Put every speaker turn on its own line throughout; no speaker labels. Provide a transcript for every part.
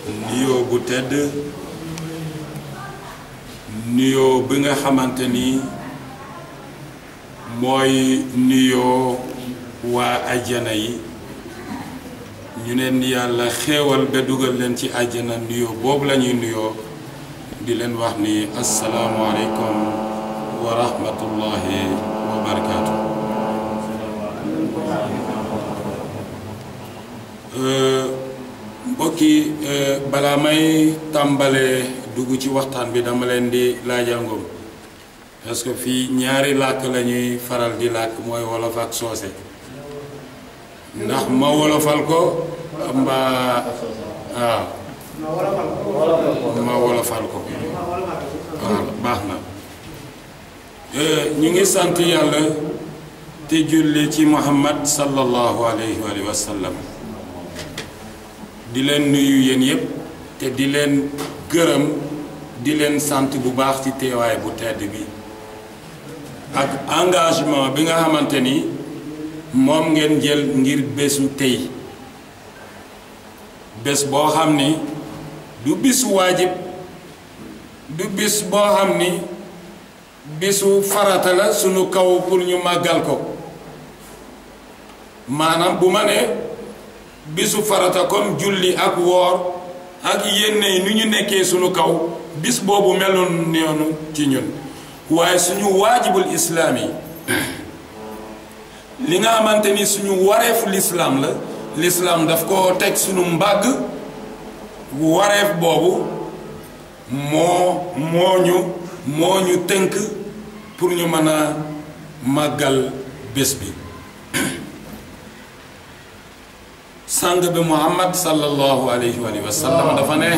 nuyoo bu tedd nuyoo bi nga xamante ni mooy nuyoo waa ajjana yi ñu leen yàlla xéewal ba dugal leen ci àjjana nuyoo boobu la ñuy nuyoo di leen wax ni asalaamualeykum wa rahmatullahi wa barakaatu. mbokki balaa may tàmbalee dugg ci waxtaan bi dama leen di laajangom parce que fii ñaari làkk la ñuy faral di làkk mooy wolof ak soose ndax ma wolofal ko mbaa waaw ma wolofal ko waaw baax na ñu ngi sant yàlla te julli ci muhammad sallallahu alayhi wa sallam di leen nuyu yéen yépp te di leen gërëm di leen sant bu baax ci teewaay bu tedd bi ak engagement bi nga xamante ni moom ngeen jël ngir bésu tey bés boo xam ni du bisu waajib du bis boo xam ni bisu farata la sunu kaw pour ñu màggal ko maanaam bu ma nee bisu farata comme julli ak woor ak yenn yi nu ñu nekkee sunu kaw bis boobu meloon noonu ci ñun waaye suñu waajibul islaam yi li nga xamante ni suñu wareefu lislaam la lislaam daf ko teg suñu mbàgg wareef boobu moo moo ñu moo ñu tënk pour ñu mën a màggal bés bi sang bi muhammad sallallahu alayhi wa sallam dafa ne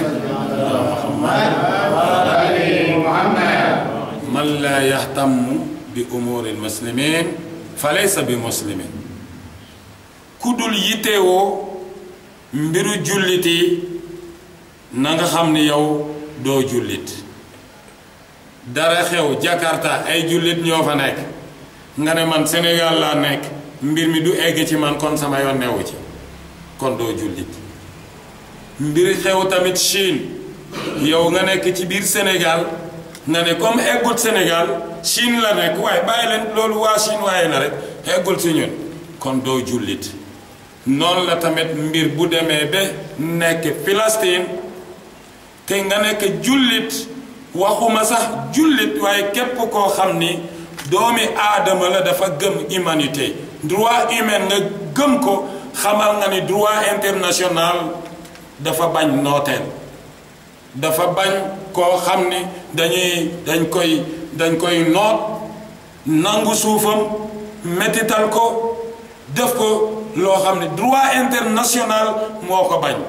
man laa yaxtamu bi umuri lmuslimin fa laysa bi muslimin ku dul yittewoo mbiru jullit yi na nga xam ni yow doo jullit dara xew Jakarta ay jullit ñoo fa nekk nga ne man Sénégal laa nekk mbir mi du egg ci man kon sama yoon newu ci kon doo jullit mbir xew tamit Chine yow nga nekk ci biir Sénégal nga ne comme eggul Sénégal Chine la nekk waaye bàyyi leen loolu waa Chine waaye na rek eggul ci ñun kon doo jullit noonu la tamit mbir bu demee ba nekk Palestine te nga nekk jullit waxuma sax jullit waaye képp koo xam ni doomi aadama la dafa gëm humanité droit humain nga gëm ko xamal nga ni droit international dafa bañ nooteel dafa bañ koo xam ni dañuy dañ koy dañ koy noot nangu suufam mettital ko def ko loo xam ne droit international moo ko bañ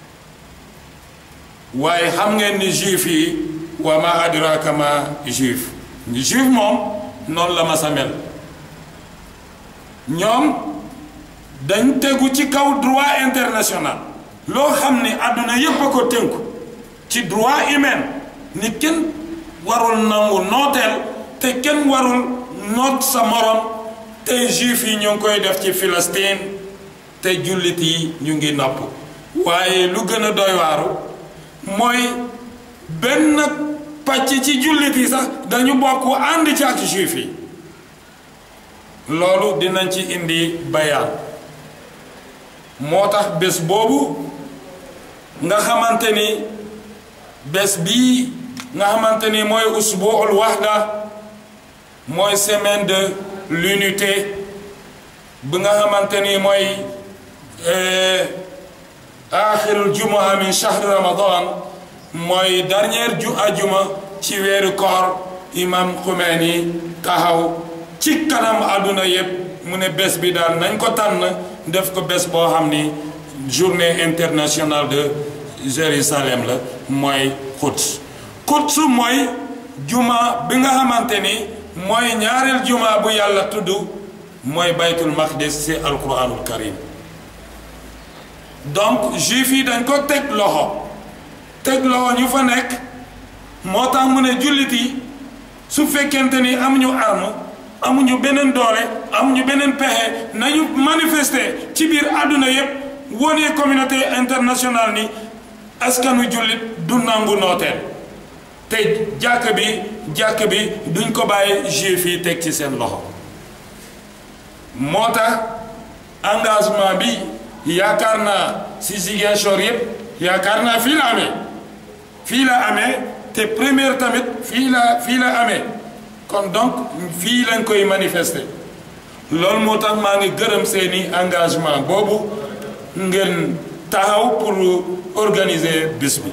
waaye xam ngeen ni juif yi wa ma adraka ma juif juif moom noonu la ma sa mel ñoom dañ tegu ci kaw droit international loo xam ni àdduna yépp a ko tënku ci droit humain ni kenn warul nangu nooteel te kenn warul noot sa morom te juif yi ñu ngi koy def ci Palestine te jullit yi ñu ngi nopp waaye lu gën a doy waaru mooy benn pàcc ci jullit yi sax dañu bokk ànd ci ak juif yi loolu dinañ ci indi bayaan moo tax bés boobu nga xamante ni bés bii nga xamante ni mooy usbuul wahda mooy semaine de l'unité bi nga xamante ni mooy axirul jumaa min shahr ramadan mooy dernière ju ajuma ci weeru koor imam Khomeini taxaw ci kanam àdduna yépp mu ne bés bi daal nañ ko tànn def ko bés boo xam ni journée internationale de Jérusalem la mooy Quds Quds mooy juma bi nga xamante ni mooy ñaareel juma bu yàlla tudd mooy baytul maqdis ci alquranul karim donc juif yi dañ ko teg loxo teg loxo ñu fa nekk moo tax mu ne jullit yi su fekkente ni amuñu arme amuñu beneen doole amuñu beneen pexe nañu manifester ci biir àdduna yépp wone communauté internationale ni askanu jullit du nangu nooteel te jàkk bi jàkk bi duñ ko bàyyi juif yi teg ci seen loxo moo tax engagement bi yaakaar naa si Ziguinchor yëpp yaakaar naa fii la amee fii la amee te première tamit fii la fii la amee kon donc fii lañ koy manifester loolu moo tax maa ngi gërëm seeni engagement boobu ngeen taxaw pour organiser bis bi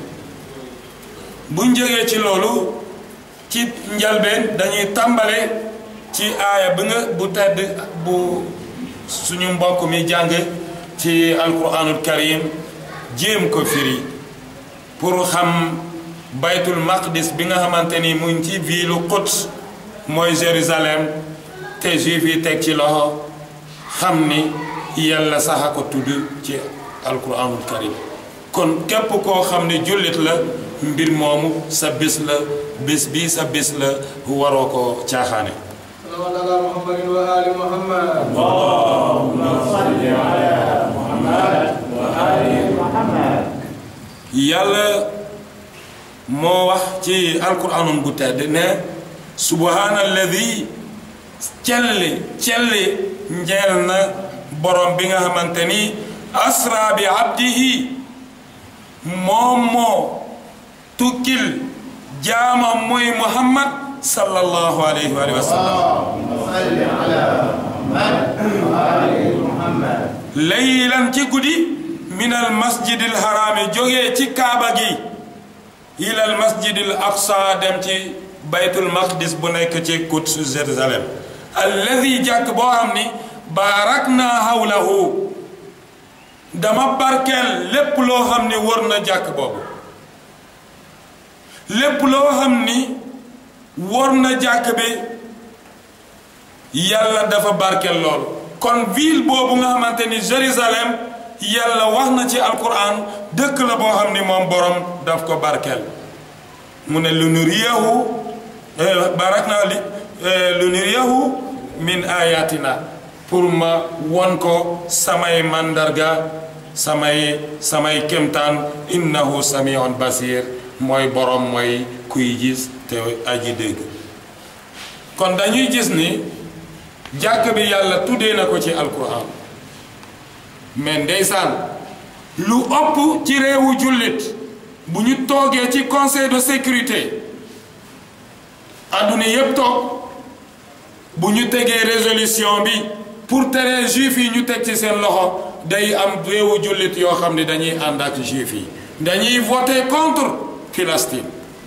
bu njëgee ci loolu ci njalbeen dañuy tàmbale ci aaya bi nga bu tedd bu suñu mbokk mi jàng ci alquranul karim jéem ko firi pour xam baytul maqdis bi nga xamante ni mu ngi ci ville Quds mooy Jérusalem te juif yi teg ci loxo xam ni yàlla sax a ko tudd ci alquranul karim kon képp koo xam ne jullit la mbir moomu sa bis la bis bi sa bis la waroo ko caaxaane
صلى الله على محمد وآل محمد
اللهم صل على محمد وآل محمد
yàlla moo wax ci alquranum bu tedd ne subhaana alladi celli celli njeel na borom bi nga xamante ni asra bi abdihi moom moo tukkil jaamam mooy muhammad sallallahu alayhi wa sallam
اللهم صل على محمد وآل محمد
laylan ci guddi min al masjidil haraami jógee ci kaaba gi ilal masjidil aqsa dem ci baytul maqdis bu nekk ci Quds Jérusalem alladi jàkk boo xam ni baarak naa hawlahu dama barkeel lépp loo xam ni wër na jàkk boobu lépp loo xam ni wër na jàkk bi yàlla dafa barkeel lool kon ville boobu nga xamante ni Jérusalem yàlla wax na ci alquran dëkk la boo xam ni moom borom daf ko barkeel mu ne lu nuriyahu barak naa li lu nuriyahu min ayatina pour ma won ko samay mandarga samay samay kemtaan innahu samiun basir mooy borom mooy kuy gis te aji dégg kon dañuy gis ni jàkk bi yàlla tuddee na ko ci alquran mais ndeysaan lu ëpp ci réewu jullit bu ñu toogee ci conseil de sécurité adduna yépp toog bu ñu tegee résolution bi pour tere juif yi ñu teg ci seen loxo day am réewu jullit yoo xam ne dañuy ànd ak juif yi dañuy voter contre Palestine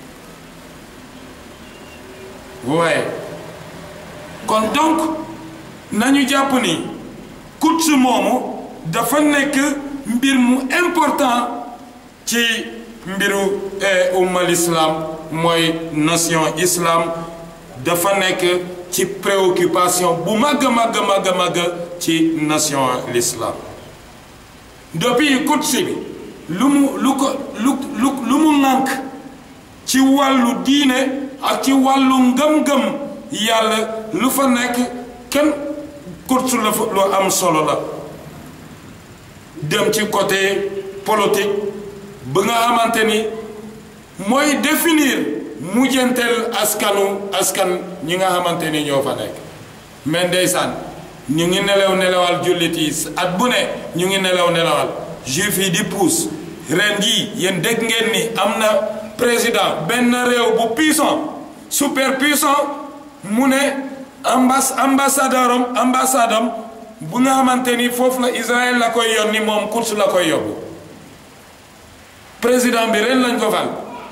waaye kon donc nañu jàpp ni Quds moomu dafa nekk mbir mu important ci mbiru umma l'islam mooy nation islam dafa nekk ci préoccupation bu màgg màgg màgg màgg ci nation l'islam depuis Quds bi lu mu lu ko lu lu lu mu ŋànk ci wàllu diine ak ci wàllu ngëm-ngëm yàlla lu fa nekk kenn Quds la fa lu am solo la dem ci côté politique ba nga xamante ni mooy définir mujjanteel askanu askan ñi nga xamante ni ñoo fa nekk mais ndeysaan ñu ngi nelaw nelawal jullit yi at bu ne ñu ngi nelaw nelawal juif yi di puus ren jii yéen dégg ngeen ni am na président benn réew bu puissant super puissant mu ne ambas ambassadeur am ambassade am bu nga xamante ni foofu la Israël la koy yónni moom Quds la koy yóbbu président bi ren lañ ko fal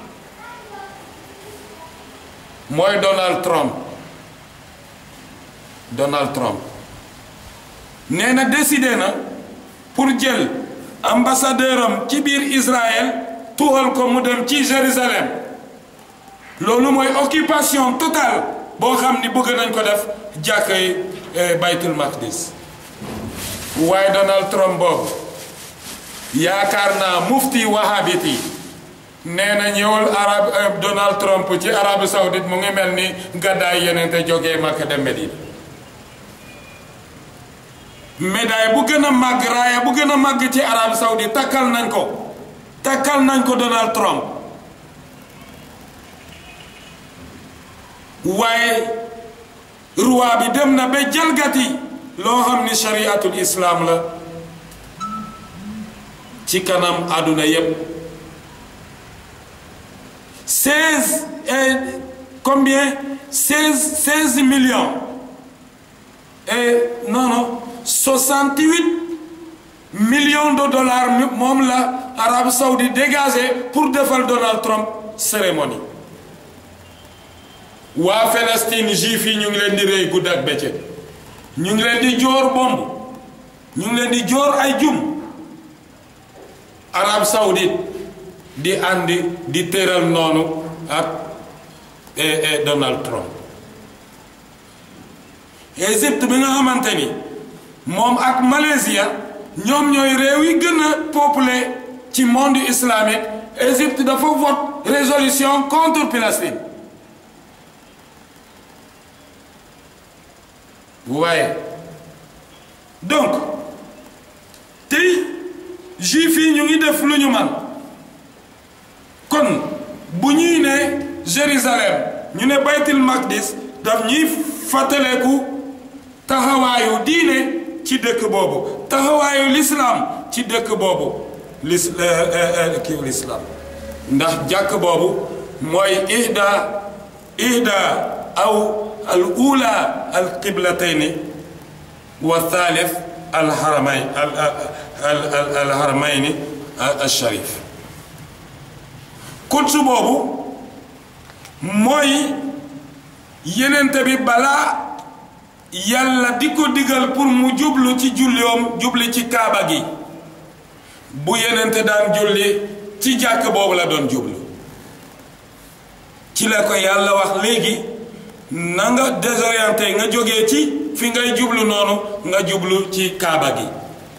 mooy Donald Trump Donald Trump nee na décidé na pour jël ambassadeur am ci biir Israël tuuxal ko mu dem ci Jérusalem loolu mooy occupation totale boo xam ni bëgg nañ ko def jàkkay baytul maqdis waaye Donald Trump boobu yaakaar naa mufti wahabit yi nee na ñëwal arab Donald Trump ci Arabie Saoudite mu ngi mel ni gàddaay yeneen te jógee Makka dem Medina médaille bu gën a màgg raaya bu gën a màgg ci Arabie Saoudite takkal nañ ko takkal nañ ko Donald Trump waaye roi bi dem na ba jalgati loo xam ni shariatul islam la ci kanam àdduna yépp seize et combien seize seize millions et non non soixante huit millions de dollars moom la Arabie Saoudite dégagé pour defal Donald Trump cérémonie waa Palestine juif yi ñu ngi leen di rey gudd ak bëccëg ñu ngi leen di joor bomb ñu ngi leen di joor ay jum Arabie Saoudite di àndi di tëral noonu ak Donald Trump Égypte bi nga xamante ni moom ak Malaysia ñoom ñooy réew yi gën a peuplé ci monde islamique Égypte dafa vote résolution contre Palestine waaye donc tey juif yi ñu ngi def lu ñu man kon bu ñuy ne Jérusalem ñu ne baytul maqdis daf ñuy fàttaleku taxawaayu diine ci dëkk boobu taxawaayu lislaam ci dëkk boobu lis kiw lislaam ndax jàkk boobu mooy ihda ihda aw al ula al qiblatayni wa thalith al haramay al al haramayni al sharif kutsu boobu mooy yenente bi balaa yàlla di ko digal pour mu jublu ci julliyoom jubli ci kaaba gi bu yenente daan julli ci jàkk boobu la doon jublu ci la ko yàlla wax léegi na nga désorienté nga jógee ci fi ngay jublu noonu nga jublu ci kaaba gi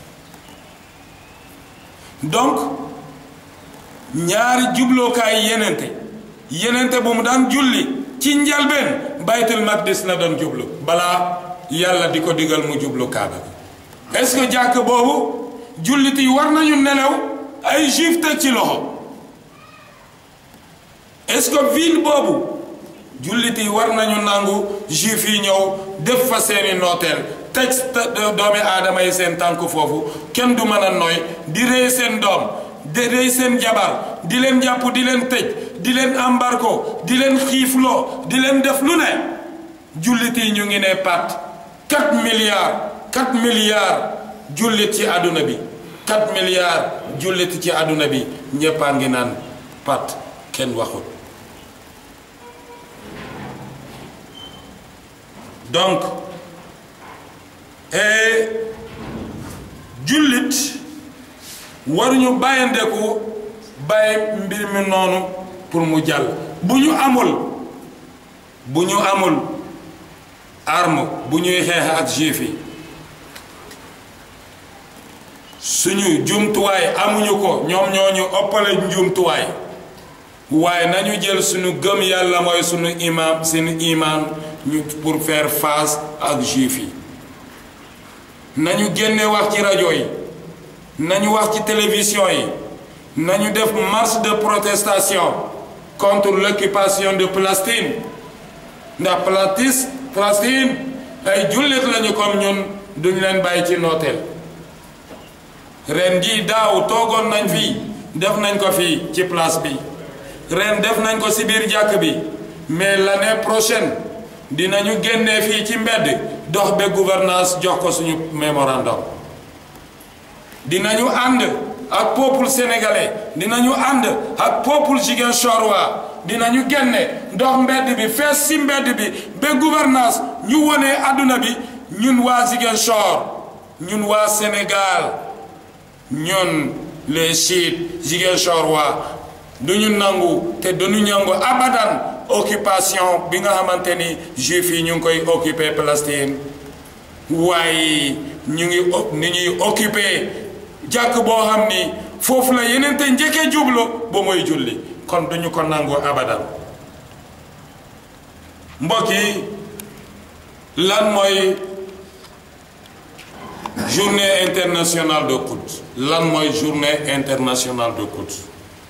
donc ñaari jublookaay yenente yenente bu mu daan julli ci njalbeen baytul maqdis la doon jublu balaa yàlla di ko digal mu jublu kaaba bi est-ce que jàkk boobu jullit yi war nañu nelaw ay juif teg ci loxo est-ce que ville boobu jullit yi war nañu nangu juif yi ñëw def fa seeni nooteel teg doomi aadama yi seen tànk foofu kenn du mën a nooy di rey seen doom di rey seen jabar di leen jàpp di leen tëj di leen embargo di leen xiifloo di leen def lu ne jullit yi ñu ngi ne pat 4 milliards 4 milliards jullit ci àdduna bi 4 milliards jullit ci àdduna bi ñéppaa ngi naan pat kenn waxul donc jullit waruñu bàyyandeku bàyyi mbir mi noonu pour mu jàll bu ñu amul bu ñu amul arme bu ñuy xeex ak juif yi suñu jumtuwaay amuñu ko ñoom ñoo ñu ëppale jumtuwaay waaye nañu jël suñu gëm yàlla mooy suñu imaam suñu imaan ñu pour faire face ak juif yi nañu génne wax ci rajo yi nañu wax ci télévision yi nañu def marche de protestation contre l'occupation de Palestine ndax Palestine Palestine ay jullit lañu comme ñun duñ leen bàyyi ci nooteel ren jii daaw toogoon nañ fii def nañ ko fii ci place bi ren def nañ ko ci biir jàkk bi mais l'année prochaine dinañu génnee fii ci mbedd dox ba gouvernance jox ko suñu mémorandum dinañu ànd ak peuple sénégalais dinañu ànd ak peuple ziguinchorois dinañu génne dox mbedd bi fees ci mbedd bi ba gouvernance ñu wone àdduna bi ñun waa Ziguinchor ñun waa Sénégal ñun les chiites ziguinchorois duñu nangu te duñu nangu abadan occupation bi nga xamante ni juif yi ñu ngi koy occupé Palestine waaye ñu ngi ni ñuy occupé jàkk boo xam ni foofu la yeneen te njëkkee jublu ba mooy julli kon duñu ko nangu abadan mbokk yi lan mooy journée internationale de Quds lan mooy journée internationale de Quds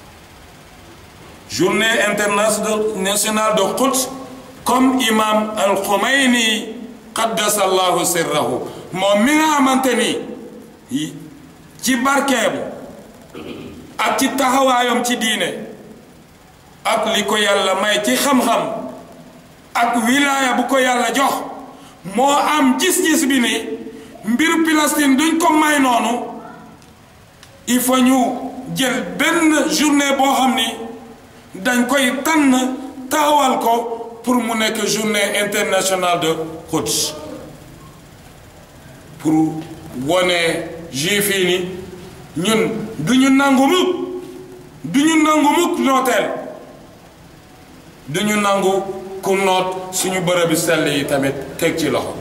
journée internationale de Quds comme imam al Khomeini qaddasallahu sirrahu moom mi nga xamante ni ci barkeem ak ci taxawaayam ci diine ak li ko yàlla may ci xam-xam ak wilaaya bu ko yàlla jox moo am gis-gis bi ni mbir Palestine duñ ko may noonu il faut ñu jël benn journée boo xam ni dañ koy tànn taxawal ko pour mu nekk journée internationale de Quds pour wone juif yi ni ñun du ñu nangu mukk du ñu nangu mukk nooteel du ñu nangu ku noot suñu bërëbi sell yi tamit teg ci loxo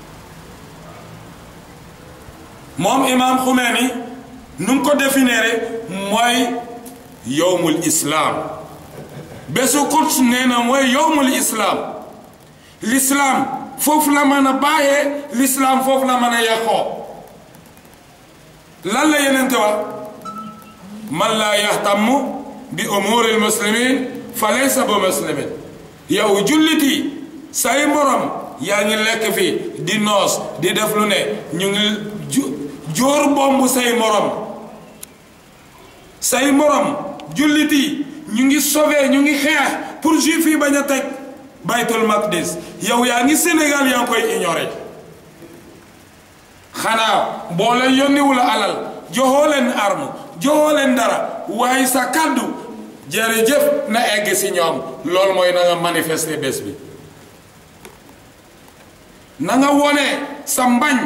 moom imaam Xumeeni nu mu ko définir mooy yowmul islaam bésu Quds nee na mooy yowmul islaam l'islaam foofu la mën a bàyyee l'islaam foofu la mën a yàqoo lan la yeneen te wax man laa yaxtamu bi umuril muslimin fa laysa bu muslimin yow julliti say morom yaa ngi lekk fi di noos di def lu ne ñu ngi jóor bomb say morom say morom julliti ñu ngi sauvé ñu ngi xeex pour juif yi bañ a teg baytul maqdis yow yaa ngi Sénégal yaa ngi koy ignoré xanaa boo leen yónniwula alal joxoo leen arme joxoo leen dara waaye sa kàddu jërëjëf na egg si ñoom loolu mooy na nga manifester bés bi na nga wone sa mbañ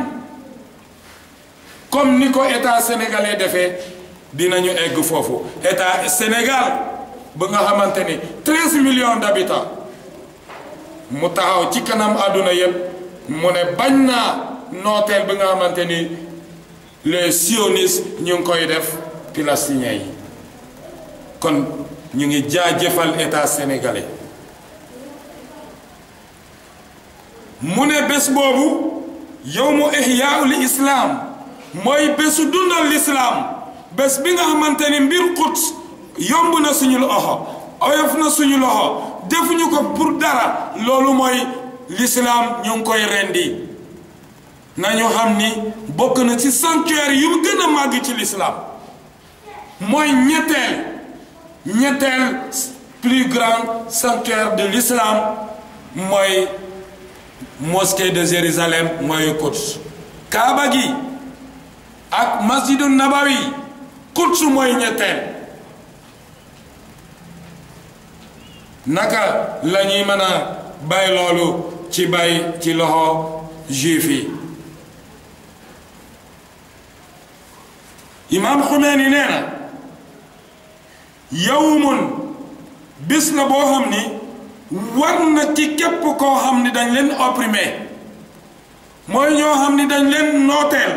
comme ni ko état sénégalais defee dinañu egg foofu état Sénégal ba nga xamante ni treize millions d'habitants mu taxaw ci kanam àdduna yépp mu ne bañ naa nooteel bi nga xamante ni les sionistes ñu ngi koy def palestiniens yi kon ñu ngi jaajëfal état sénégalais mu ne bés boobu yawmu ihyaa'ul islam mooy bésu dundal l'islam bés bi nga xamante ni mbir Quds yomb na suñu loxo oyof na suñu loxo defuñu ko pour dara loolu mooy l'islam ñu ngi koy rendi nañu xam ni bokk na ci sanctuaire yu gën a màgg ci l'islam mooy ñetteel ñetteel plus grand sanctuaire de l'islam mooy mosquée de Jérusalem mooy Quds Kaaba gi ak masjidu Nabawi Quds mooy ñetteel naka la ñuy mën a bàyyi loolu ci bàyyi ci loxo juif yi imaam Xumeeni nee na yawmun bis la boo xam ni war na ci képp koo xam ni dañ leen opprimé mooy ñoo xam ni dañ leen nooteel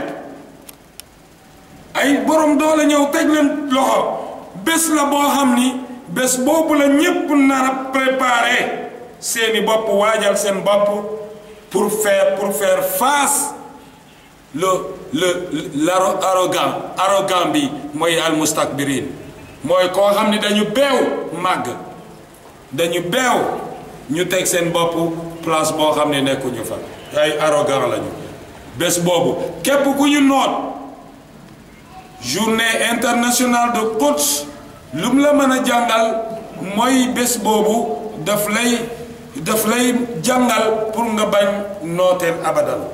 ay borom doole ñëw teg leen loxo bés la boo xam ni bés boobu la ñépp nar a préparer seeni bopp waajal seen bopp pour faire pour faire face le le l'arrogant arrogant bi mooy almustakbirin mooy koo xam ni dañu beew màgg dañu beew ñu teg seen bopp place boo xam ne nekkuñu fa ay arrogant lañu bés boobu képp ku ñu noot journée internationale de Quds lu mu la mën a jàngal mooy bés boobu daf lay daf lay jàngal pour nga bañ nooteel abadan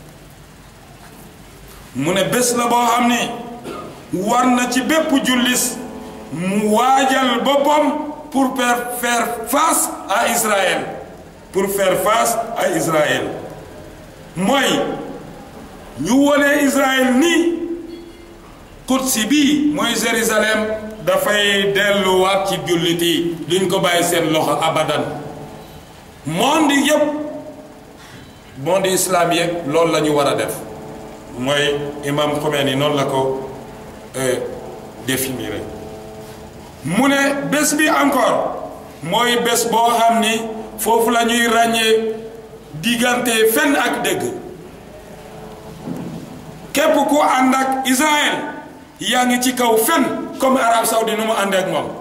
mu ne bés la boo xam ni war na ci bépp jullis mu waajal boppam pour faire face à Israël pour faire face à Israël mooy ñu wone Israël ni Quds bii mooy Jérusalem dafay delluwaat ci jullit yi duñ ko bàyyi seen loxo abadan monde yépp monde islam yépp loolu la ñu war a def mooy imam Khomeini noonu la ko définir mu ne bés bi encore mooy bés boo xam ni foofu la ñuy ràññee diggante fen ak dëgg képp ku ànd ak Israël yaa ngi ci kaw fen comme Arab Saoudi nu mu ànd ak moom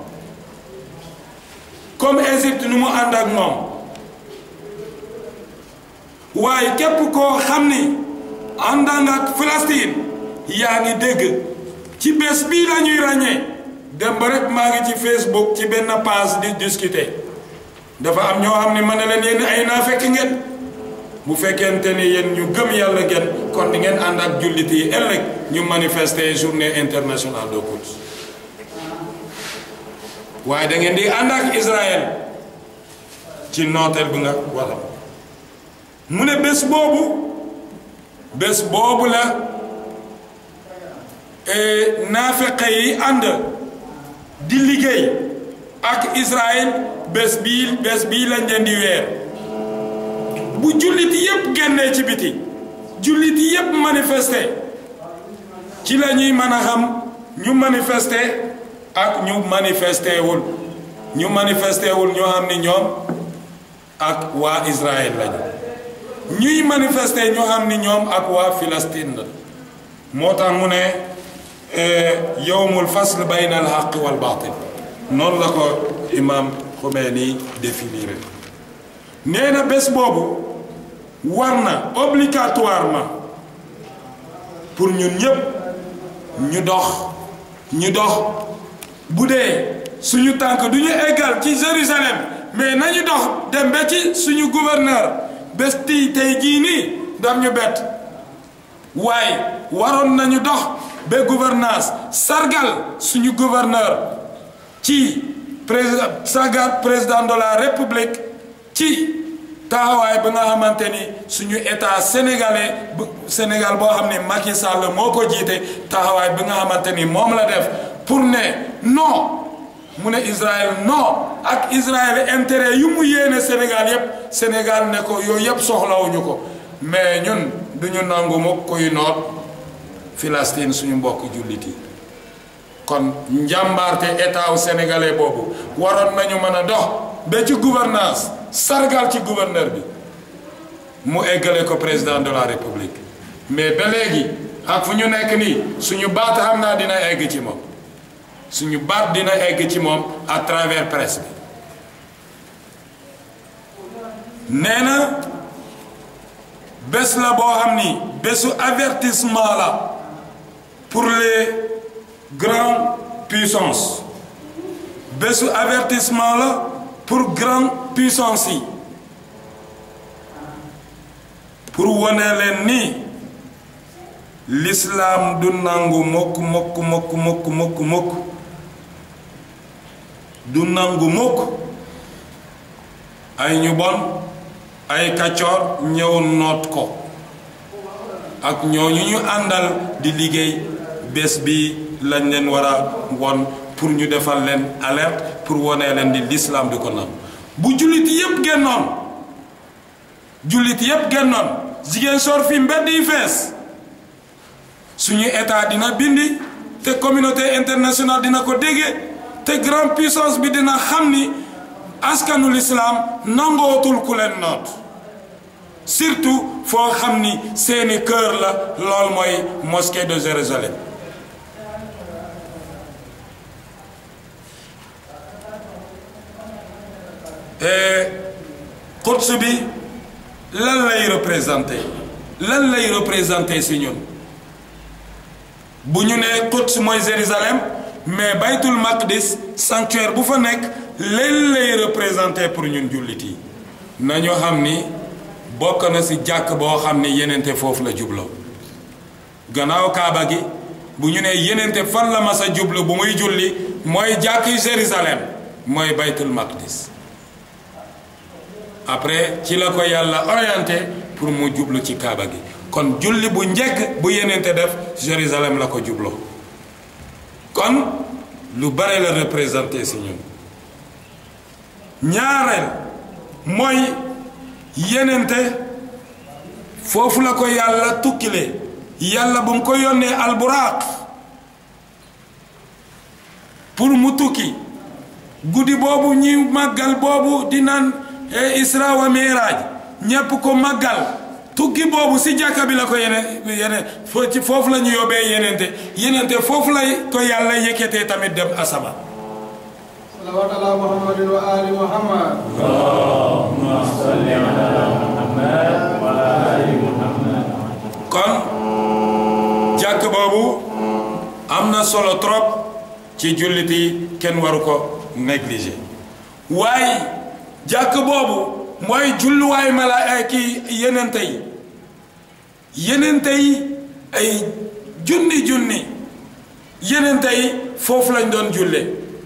comme Égypte nu mu ànd ak moom waaye képp koo xam ni ànd ak Palestine yaa ngi dégg ci bés bii la ñuy ràññee dem ba rek maa ngi ci Facebook ci benn page di discuter dafa am ñoo xam ne ma ne leen yéen ay naa fekk ngeen bu fekkente ni yéen ñu gëm yàlla ngeen kon di ngeen ànd ak jullit yi ëllëg ñu manifester journée internationale de Quds waaye da ngeen di ànd ak Israël ci nooteel bi nga wala mu ne bés boobu bés boobu la naafeqe yi ànd di liggéey ak Israël bés bii bés bii lañ leen di weer bu jullit yépp génnee ci biti jullit yépp manifester ci la ñuy mën a xam ñu manifester ak ñu manifester wul ñu manifester wul ñoo xam ni ñoom ak waa Israël lañu ñuy manifester ñoo xam ni ñoom ak waa Palestine la moo tax mu ne yowmul fasl bayna al haqq wal baatil noonu la ko imam Khomeini définir nee na bés boobu war na obligatoirement pour ñun ñépp ñu dox ñu dox bu dee suñu tànk du ñu eggal ci Jérusalem mais nañu dox dem ba ci suñu gouverneur bés tii tey jii nii daf ñu bett waaye waroon nañu dox ba gouvernance sargal suñu gouverneur ci président sargal président de la république ci taxawaay bi nga xamante ni suñu état sénégalais bu Sénégal boo xam ne Macky Sall moo ko jiite taxawaay bi nga xamante ni moom la def pour ne non mu ne Israël non ak Israël intérêt yu mu yéene Sénégal yépp Sénégal ne ko yooyu yépp soxlawuñu ko mais ñun duñu nangu mu kuy noot Palestine suñu mbokk jullit yi kon njàmbaarte état wu sénégalais boobu waroon nañu mën a dox ba ci gouvernance sargal ci gouverneur bi mu eggale ko président de la république mais ba léegi ak fu ñu nekk nii suñu baat xam naa dina egg ci moom suñu baat dina egg ci moom à travers presse bi nee na bés la boo xam ni bésu avertissement la pour les grandes puissances bésu avertissement la pour grande puissance yi pour wane leen ni l'islam du nangu mukk mukk mukk mukk mukk mukk du nangu mukk ay ñu bon ay kaccoor ñëw noot ko ak ñooñu ñu àndal di liggéey bés bi lañ leen war a won pour ñu defal leen alerte pour wone leen di l'islam di ko nangu bu jullit yépp génnoon jullit yépp génnoon jigéen sor fi mbedd yi fees suñu état dina bindi te communauté internationale dina ko déggee te grande puissance bi dina xam ni askanu l'islam nangootul ku leen noot surtout foo xam ni seeni kër la lool mooy mosquée de Jérusalem Quds bi lan lay représenté lan lay représenté si ñun bu ñu nee Quds mooy Jérusalem mais baytul maqdis sanctuaire bu fa nekk leen lay représenté pour ñun jullit yi nañu xam ni bokk na si jàkk boo xam ni yenente foofu la jubloo gannaaw kaaba gi bu ñu nee yenente fan la mas a jublu bu muy julli mooy jàkk Jérusalem mooy baytul maqdis après ci la ko yàlla orienté pour mu jublu ci kaaba gi kon julli bu njëkk bu yenente def Jérusalem la ko jubloo kon lu bare la représenté si ñun ñaareel mooy yenente foofu la ko yàlla tukkile yàlla bu mu ko yónnee alburaaq pour mu tukki guddi boobu ñuy màggal boobu di naan isra wa miraaj ñépp ko màggal tuggi boobu si jàkka bi la ko yene yene fo ci foofu la ñu yóbbee yenente yenente foofu lay ko yàlla yëkkatee tamit dem asama
صلوات على محمد وآل محمد
اللهم صل على محمد وآل محمد
kon jàkk boobu am na solo trop ci jullit yi kenn waru ko négliger waaye jàkk boobu mooy julluwaay mala ay kii yenente yi yenente yi ay junni junni yenente yi foofu lañ doon julle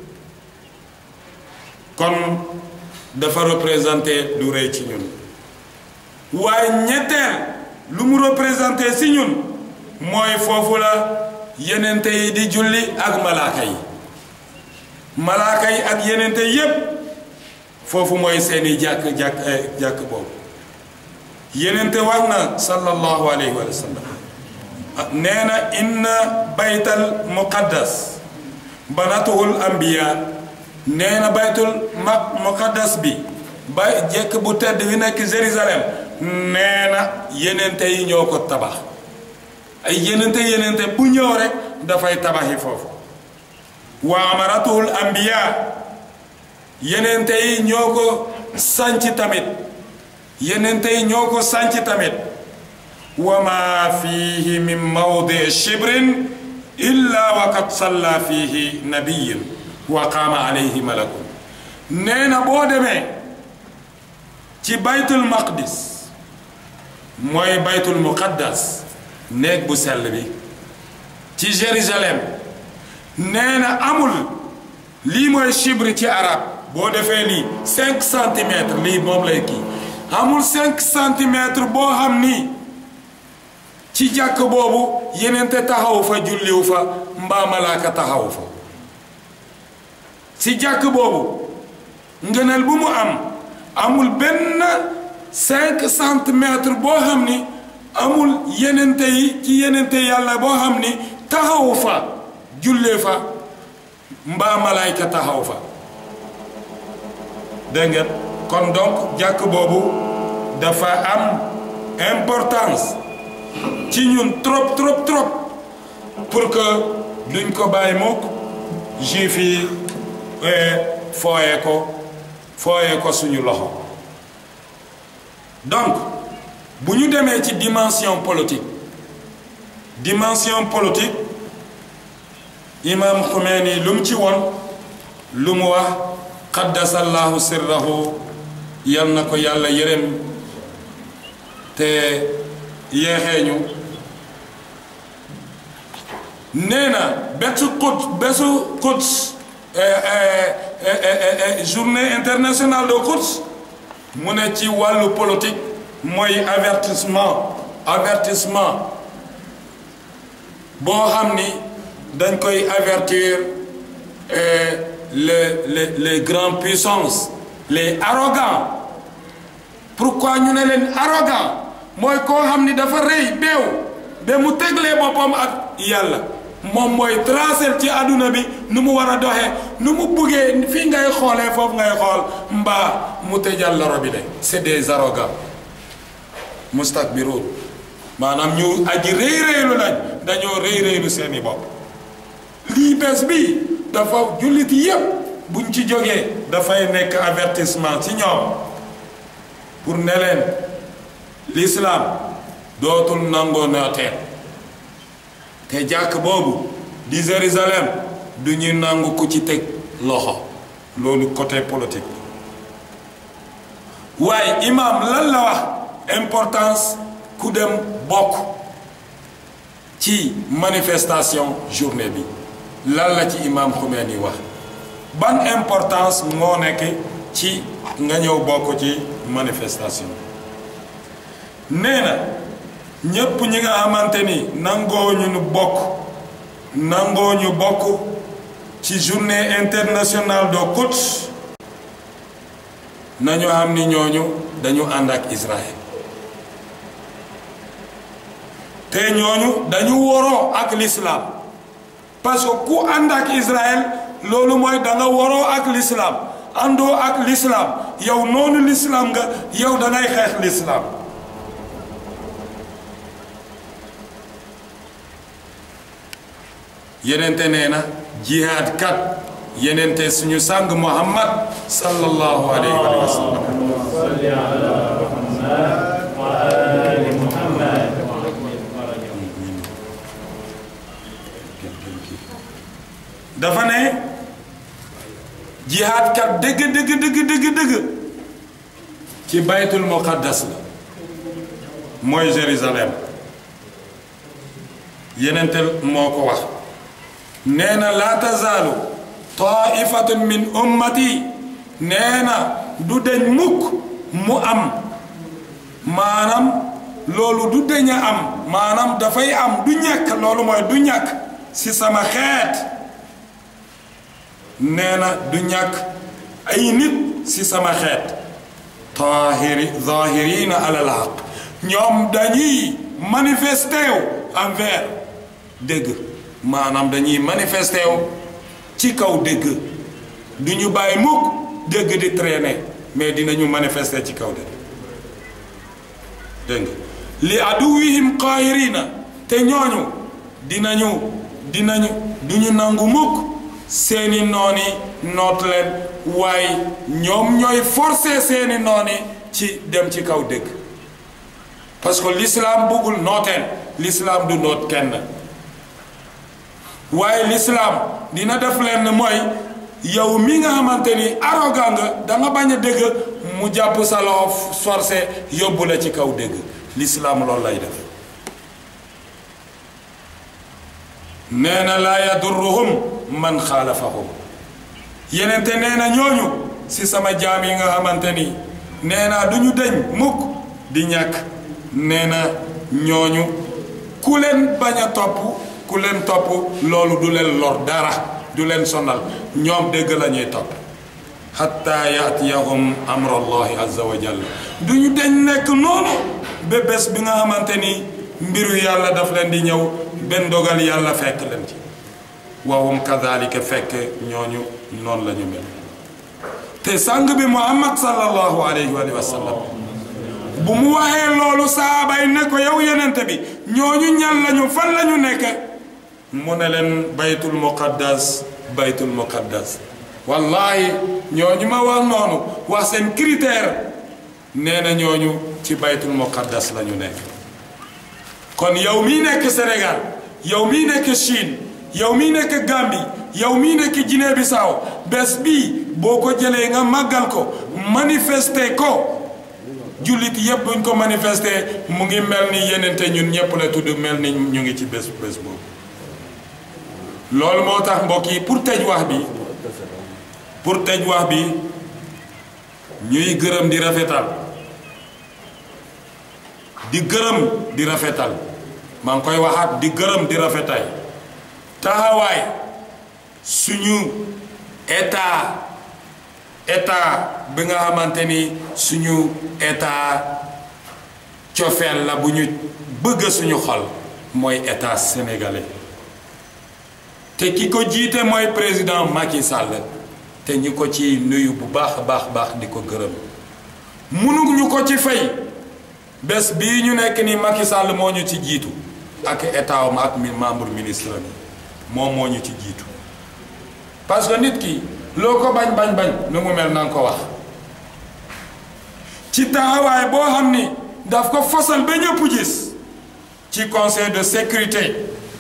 kon dafa représenté lu rëy ci ñun waaye ñetteel lu mu représenté si ñun mooy foofu la yenente yi di julli ak malaaka yi malaaka yi ak yenente yépp foofu mooy seeni jàkk jàkk jàkk boobu yenente wax na sallallahu alayhi wa sallam nee na inna baytal muqaddas banatuhul anbiya nee na baytul ma muqaddas bi ba jekk bu tedd bi nekk Jérusalem nee na yenente yi ñoo ko tabax ay yenente yenente bu ñëw rek dafay tabaxi foofu wa amaratuhul anbiya yenente yi ñoo ko sànc tamit yenente yi ñoo ko sànc tamit wa ma fihi min mawdi shibrin illa wa qad salla fihi nabiyun wa qaama alayhi malakun nee na boo demee ci baytul maqdis mooy baytul muqaddas néeg bu sell bi ci Jérusalem nee na amul lii mooy chibre ci arab boo defee lii cinq centimètres lii moom lay kii amul cinq centimètres boo xam ni ci jàkk boobu yenente taxaw fa julliw fa mbaa malaaka taxaw fa ci jàkk boobu ngëneel bu mu am amul benn cinq centimètres boo xam ni amul yenente yi ci yenente yàlla boo xam ni taxaw fa jullee fa mbaa malaayka taxaw fa dégg ngeen kon donc jàkk boobu dafa am importance ci ñun trop trop trop pour que duñ ko bàyyi mukk juif yi fooye ko fooye ko suñu loxo donc bu ñu demee ci dimension politique dimension politique imam Khomeini lu mu ci woon lu mu wax qaddasallahu sirrahu yal na ko yàlla yërëm te yeexeeñu nee na bésu Quds bésu Quds journée internationale de Quds mu ne ci wàllu politique mooy avertissement avertissement boo xam ni dañ koy avertir les les les grandes puissances les arrogants pourquoi ñu ne leen arrogant mooy koo xam ni dafa rëy beew ba mu teglee boppam ak yàlla moom mooy tracer ci àdduna bi nu mu war a doxee nu mu buggee fii ngay xoolee foofu ngay xool mbaa mu tëjal la robinet c'est des arrogants mustakbiruun maanaam ñu aji rëy rëylu lañ dañoo rëy rëylu seeni bopp lii bés bi dafa jullit yépp buñ ci jógee dafay nekk avertissement ci ñoom pour ne leen l'islam dootul nangoo nooteel te jàkk boobu di Jérusalem du ñu nangu ku ci teg loxo loolu côté politique waaye imam lan la wax importance ku dem bokk ci manifestation journée bi lan la ci imam Khomeini wax ban importance moo nekk ci nga ñëw bokk ci manifestation nee na ñépp ñi nga xamante ni nangoo ñu nu bokk nangoo ñu bokk ci journée internationale de Quds nañu xam ni ñooñu dañu ànd ak Israël te ñooñu dañu woroo ak l'islam parce que ku ànd ak Israël loolu mooy da nga woroo ak l'islam àndoo ak l'islam yow noonu l'islam nga yow da ngay xeex l'islam yenente nee na jihaad kat yenente suñu sang muhammad sallallahu alayhi wa sallam
صل على محمد وآل محمد
dafa ne jihaad kat dëgg dëgg dëgg dëgg dëgg ci baytul muqaddas la mooy Jérusalem yenente moo ko wax nee na laa tazaalu taifatun min ummati nee na du deñ mukk mu am maanaam loolu du deñ a am maanaam dafay am du ñàkk loolu mooy du ñàkk ci sama xeet nee na du ñàkk ay nit ci sama xeet tahiri zahirina alal haq ñoom dañuy manifesté wu envers dëgg maanaam dañuy manifesté wu ci kaw dëgg du ñu bàyyi mukk dëgg di traîner mais dinañu manifester ci kaw dëgg dégg nga li aduwihim qaahirina te ñooñu dinañu dinañu duñu nangu mukk seeni nooni noot leen waaye ñoom ñooy forcer seeni nooni ci dem ci kaw dëgg parce que l'islam bëggul nooteen l'islam du noot kenn waaye l'islam dina def leen mooy yow mi nga xamante ni arrogant nga da nga bañ a dégg mu jàpp sa loxo forcé yóbbu la ci kaw dégg l'islam loolu lay def nee na laa yadurruhum man xaalafahum yenente nee na ñooñu si sama jaam yi nga xamante ni nee naa du ñu deñ mukk di ñàkk nee na ñooñu ku leen bañ a topp ku leen topp loolu du leen lor dara du leen sonal ñoom dégg la ñuy topp xatta yaatiyahum amrullahi azza wa jalla du ñu deñ nekk noonu ba bés bi nga xamante ni mbiru yàlla daf leen di ñëw benn dogal yàlla fekk leen ci wahum kadalika fekk ñooñu noonu la ñu mel te sang bi muhammad sallallahu alayhi wa sallam bu mu waxee loolu saaba yi ne ko yow yenente bi ñooñu ñan lañu fan lañu nekk mu ne leen baytul muqaddas baytul muqaddas wallahi ñooñu ma wax noonu wax seen critère nee na ñooñu ci baytul muqaddas la ñu nekk kon yow mii nekk Sénégal yow mii nekk Chine yow mii nekk Gambie yow mii nekk Guinée Bissau bés bii boo ko jëlee nga màggal ko manifester ko jullit yépp buñ ko manifester mu ngi mel ni yenente ñun ñépp la tudd mel ni ñu ngi ci bés bés boobu loolu moo tax mbokk yi pour tëj wax bi pour tëj wax bi ñuy gërëm di rafetal di gërëm di rafetal maa ngi koy waxaat di gërëm di rafetay taxawaay suñu état état bi nga xamante ni suñu état cofeel la bu ñu bëgg suñu xol mooy état sénégalais te ki ko jiite mooy président Macky Sall te ñu ko ci nuyu bu baax a baax baax di ko gërëm mënuñu ko ci fay bés bii ñu nekk ni Macky Sall moo ñu ci jiitu ak état am ak mi membre ministre bi moom moo ñu ci jiitu parce que nit ki loo ko bañ bañ bañ nu mu mel na nga ko wax ci taxawaay boo xam ni daf ko fosal ba ñëpp gis ci conseil de sécurité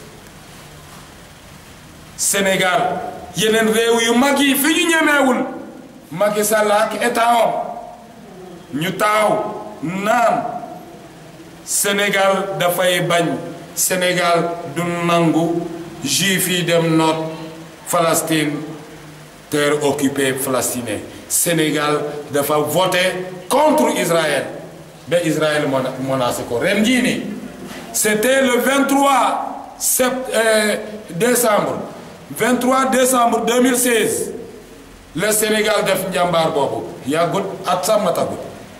Sénégal yeneen réew yu mag yi fi ñu ñemeewul Macky Sall ak état am ñu taaw naan Sénégal dafay bañ Sénégal du nangu juif yi dem noot Palestine terre occupée palestinienne Sénégal dafa voté contre Israël ba Israël menacé ko ren jii nii c'était le 23 sept euh, décembre 23 décembre 2016 le Sénégal def njàmbaar boobu yàggut at sax matagut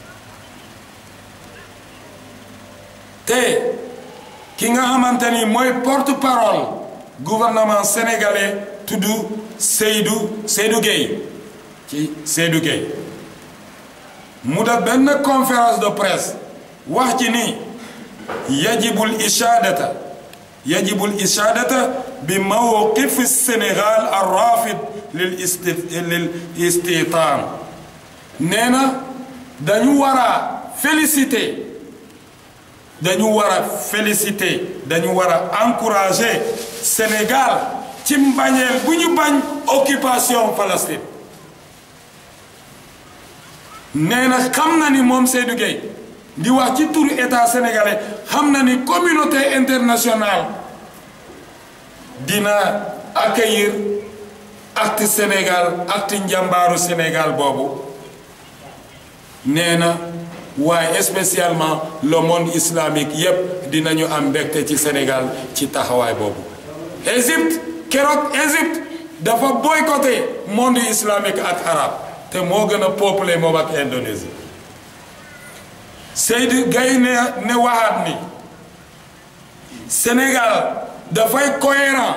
te ki nga xamante ni mooy porte-parole gouvernement sénégalais tudd Seydou Seydou Gueye ci Seydou Gueye mu def benn conférence de presse wax ci ni yajibul ishadata yajibu al-ishaadata bi mawqif Sénégal ar-raafid lil isti lil istitaan nee na dañu war a féliciter dañu war a féliciter dañu war a encourager Sénégal ci mbañeel bu ñu bañ occupation Palestine nee na xam na ni moom Seydou Gueye di wax ci turu état sénégalais xam na ni communauté internationale dina accueillir acte Sénégal acte njàmbaaru Sénégal boobu nee na waaye spécialement le monde islamique yépp dinañu am mbégte ci Sénégal ci taxawaay boobu Égypte keroog Égypte dafa boycotté monde islamique ak arabe te moo gën a peuplé moom ak Indonésie Seydou Gaye ne ne waxaat ni Sénégal dafay cohérent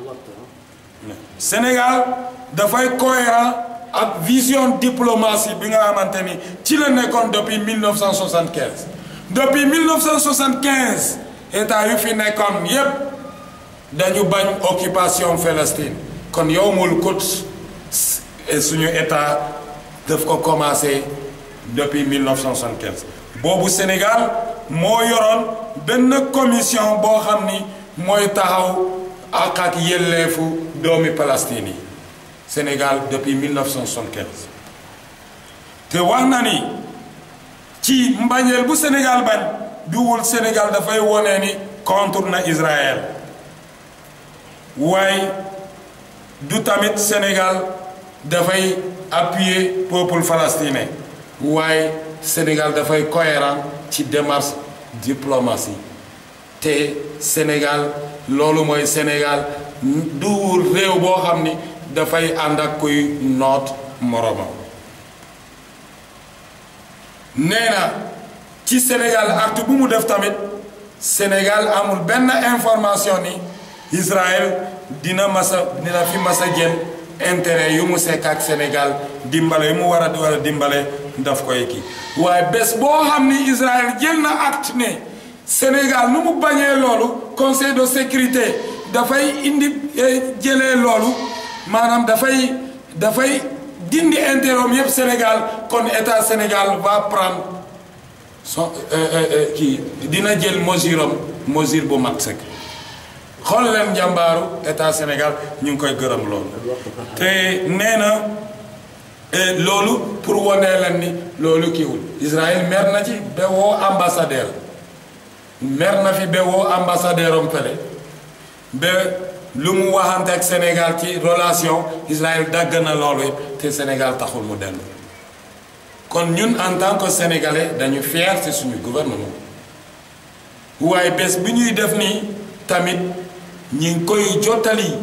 Sénégal dafay cohérent ak vision diplomatie bi nga xamante ni ci la nekkoon depuis 1975 depuis 1975 état yu fi nekkoon yépp dañu bañ occupation Palestine kon yowmul Quds suñu état daf ko commencé depuis 1975 boobu Sénégal moo yoroon benn commission boo xam ni mooy taxaw ak ak yelleefu doomi Palestine yi Sénégal depuis 1975 te wax na ni ci mbañeel bu Sénégal bañ duwul Sénégal dafay wone ni contre na Israël waaye du tamit Sénégal dafay appuyer peuple palestinien waaye Sénégal dafay cohérent ci démarche diplomatie te Sénégal loolu mooy Sénégal du réew boo xam ni dafay ànd ak kuy noot moromam nee na ci Sénégal acte bu mu def tamit Sénégal amul benn information ni Israël dina masa dina fi masa jël intérêt yu mu sekk ak Sénégal dimbale yu mu war a war a dimbale daf koy kii waaye bés boo xam ni Israël jël na acte ne Sénégal nu mu bañee loolu conseil de sécurité dafay indi jëlee loolu maanaam dafay dafay dindi intérêt yëpp Sénégal kon état Sénégal va prendre son kii dina jël mesure am mesure bu mat sëkk xool leen njàmbaaru état Sénégal ñu ngi koy gërëm loolu te nee na loolu pour wane leen ni loolu kiiwul Israël mer na ci ba woo ambassadeur mer na fi ba woo ambassadeur am fële ba lu mu waxante ak Sénégal ci relation Israël dagg na loolu yëpp te Sénégal taxul mu dellu kon ñun en tant que sénégalais dañu fier ci suñu gouvernement waaye bés bi ñuy def nii tamit ñi ngi koy jottali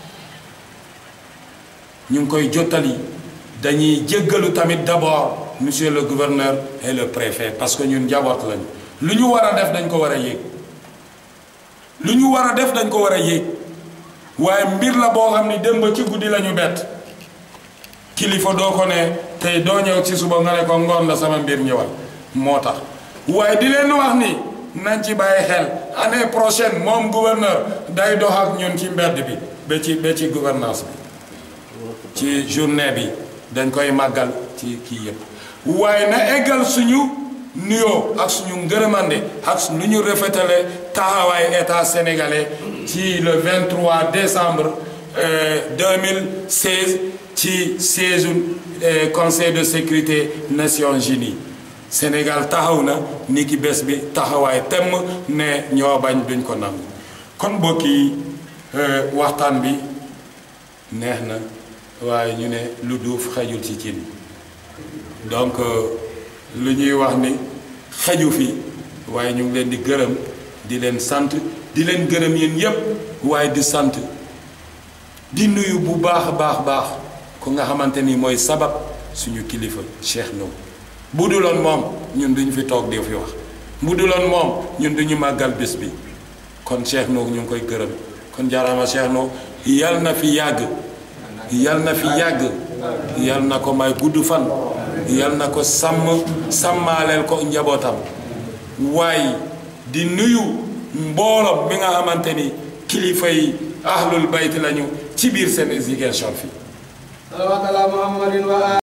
ñu ngi koy jottali dañuy jéggalu tamit d'abord monsieur le gouverneur et le préfet parce que ñun njaboot lañu lu ñu war a def dañ ko war a yéeg lu ñu war a def dañ ko war a yéeg waaye mbir la boo xam ni démb ci guddi la ñu bett kilifa doo ko ne tey doo ñëw ci suba nga ne ko ngoon la sama mbir ñëwal moo tax waaye di leen wax ni nañ ci bàyyi xel année prochaine moom gouverneur day dox ak ñun ci mbedd bi ba ci ba ci gouvernance bi ci journée bi dañ koy màggal ci kii yëpp waaye na eggal suñu nuyoo ak suñu ngërëmande ak nu ñu rafetale taxawaay état sénégalais ci le 23 décembre 2016 ci siège conseil de sécurité Nations Unies Sénégal taxaw na ni ki bés bi taxawaay temm ne ñoo bañ duñ ko nangu kon bokki waxtaan bi neex na waaye ñu ne lu duuf xajul ci cin donc lu ñuy wax ni xaju fi waaye ñu ngi leen di gërëm di leen sant di leen gërëm yéen yépp waaye di sant di nuyu bu baax a baax baax ku nga xamante ni mooy sabab suñu kilifa Cheikh Ndao bu duloon moom ñun duñu fi toog di fi wax bu duloon moom ñun duñu màggal bés bi kon Cheikh Ndao ñu ngi koy gërëm kon jaaraama Cheikh Ndao yal na fi yàgg yal na fi yàgg yal na ko may gudd fan yal na ko sàmm sàmmaaleel ko njabootam waaye di nuyu mbooloom mi nga xamante ni kilifa yi ahlul bayt lañu ci biir seen Ziguinchor fii
صلوات على محمد وآله